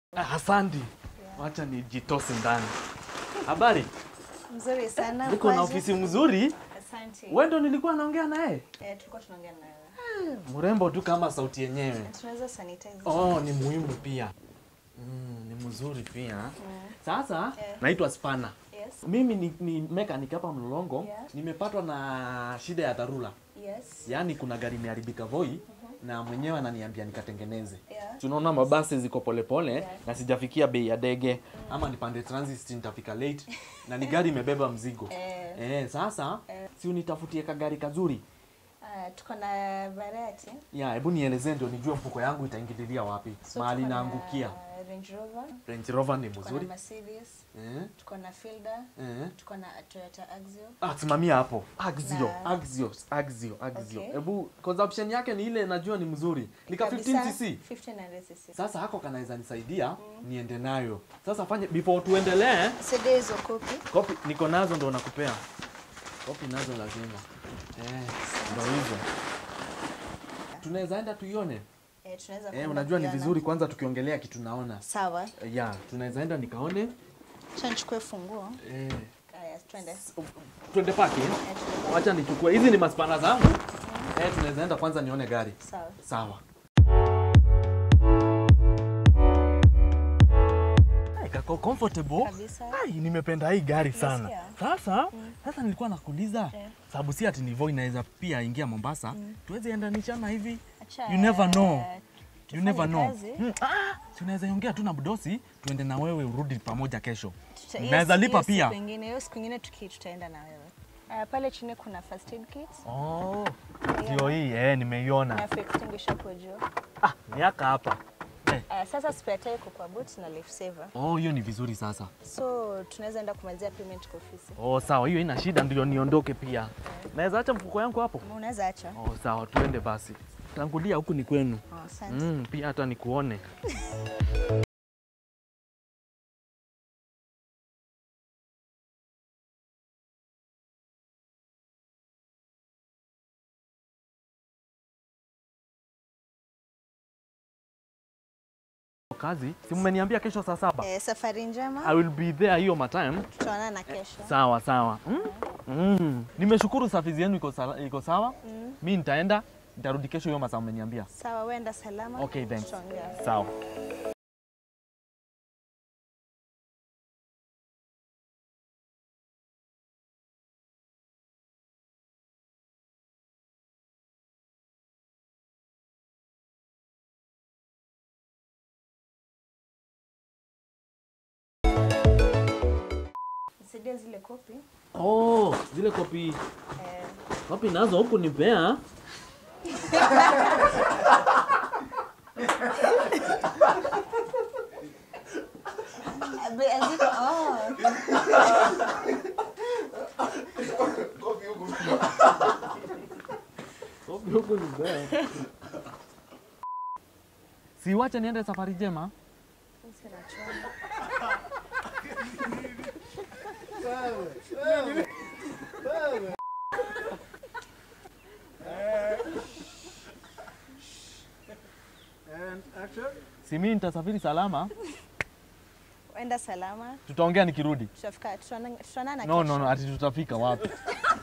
Ah, Asante. Wacha nijitose ndani. Habari? Mzuri sana. Niko na kwaje? ofisi mzuri. Asante. Wewe ndo nilikuwa naongea naye. Eh, tulikuwa tunaongea na wewe. Mrembo tu kama sauti yenyewe. Tunaweza sanitize. Oh, ni muhimu pia. Mm, ni mzuri pia. Sasa Eh. naitwa Spana. Yes. Mimi ni, ni mechanic hapa Mlolongo. Yeah. Nimepatwa na shida ya dharura. Yes. Yaani kuna gari imeharibika Voi na mwenyewe ananiambia nikatengeneze. Yeah. Tunaona mabasi ziko polepole Yeah. na sijafikia bei ya dege ama nipande transit nitafika late na ni gari imebeba mzigo. Eh, Eh, sasa Eh. si unitafutie kagari kazuri. ah, tuko na variety. Ya, hebu nielezee ndio nijue mfuko yangu itaingililia wapi. So Mahali tuko na naangukia. Range Rover, Range Rover ni tuko na mzuri. Mercedes, Eh? tuko na Fielder, Eh? tuko na Toyota Axio. Ah, simamia hapo. Axio, Na- Axio, Axio, Axio. Okay. Hebu consumption yake ni ile najua ni mzuri. Nika 15 Kabisa, cc. 1500 cc. Sasa hako kanaweza nisaidia niende nayo. Sasa fanye before tuendelee, CD hizo kopi. kopi niko nazo ndo nakupea. Kopi nazo lazima. Eh, ndo hizo. Tunaweza enda tuione. Eh, tunaweza Eh, kwenda unajua ni kuiona. vizuri kwanza tukiongelea kitu naona. Sawa. Eh, Ya, tunaweza enda nikaone. Acha nichukue funguo. Eh, Haya, twende. twende parking. Eh, twende. Wacha nichukue. Hizi ni maspana zangu. Eh, tunaweza enda kwanza nione gari. Sawa. Sawa. Hey, kako comfortable. Kabisa. Ai, nimependa hii gari sana. Umesikia? Sasa, sasa nilikuwa nakuuliza Eh. sababu si ati Nivo inaweza pia ingia Mombasa. Tuweze endanishana hivi. Acha, You never know. eh, You tufanye never know. kazi. Hmm, ah, si unaweza ongea tu na mdosi tuende na wewe urudi pamoja kesho. Tuta- hiyo Naweza siku- lipa hiyo pia. Siku ingine, hiyo siku ingine tuki tutaenda na wewe. Uh, pale chini kuna first aid kit Oh, ndio hii eh, nimeiona. na fire extinguisher hapo juu. Ah, miaka hapa. Eh. Uh, sasa spare tire iko kwa boot na life saver. Oh, hiyo ni vizuri sasa. So tunaweza enda kumalizia payment kwa ofisi. Oh, sawa, hiyo ina shida, ndio niondoke pia. Naweza acha mfuko yangu hapo? Unaweza acha. Oh, sawa, tuende basi. Tangulia huku ni kwenu. Oh, asante. Mm, pia hata nikuone. Kazi, si mmeniambia kesho saa saba? Eh, safari njema. I will be there hiyo matime. Tutaonana kesho. Sawa sawa. Mm? Mm. Nimeshukuru safizi yenu iko sala- iko sawa. Mm. Mi nitaenda, nitarudi kesho hiyo masaa mmeniambia. Sawa, wenda salama. Okay, thanks. Tutaongea. Sawa. Nisaidie zile kopi. Oh, zile kopi Eh, kopi nazo huku nipea. be- ziko oh. Kopi huku nipea. Si wacha niende safari njema. Sina chombo. And action. Si mimi nitasafiri salama. Wenda salama. Tutaongea nikirudi. Tutafika tutaonana tutaonana No, kesho. no, no, ati tutafika wapi?